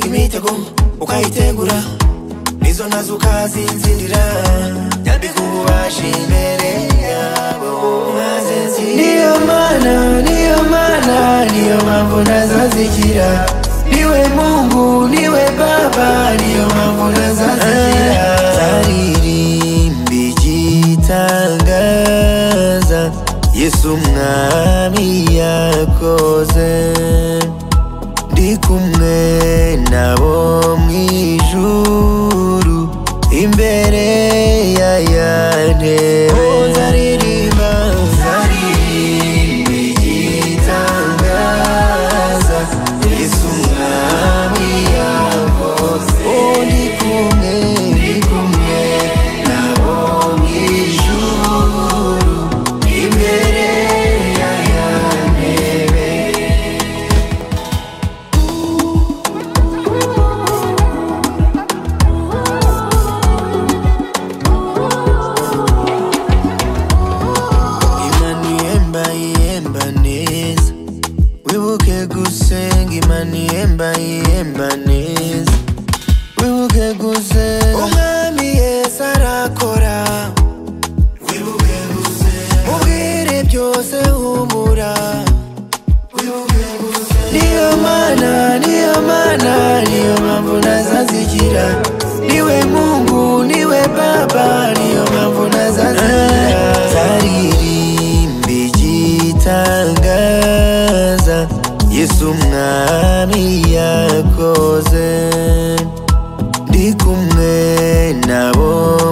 imitego ukayitegura nizo nazo ukazinzirira nyambikubashi imbere yabo maze nzi- niyo mana niyo mana niyo mpamvu nazazigira niwe mungu niwe baba niyo mpamvu nazazigira zaririmbi gitangaza yesu umwami yakoze ndi kumwe nabo mu ijuru imbere ya yantebe zaririmba zaririmba igitangaza yesu umwami yakoze oh, ndi kumwe ndi kumwe nabo mu ijuru imbere ya yantebe imana ihemba ihemba neza wibuke gusenga imana ihemba ihemba neza wibuke gusenga umwami yesu arakora wibuke gusenga mubwire byose humura wibuke gusenga niyo mana niyo mana niyo mpamvu nazazigira niwe mungu niwe baba niyo mpamvu nazazigira zaririmba igitangaza yesu umwami yakoze ndi kumwe nabo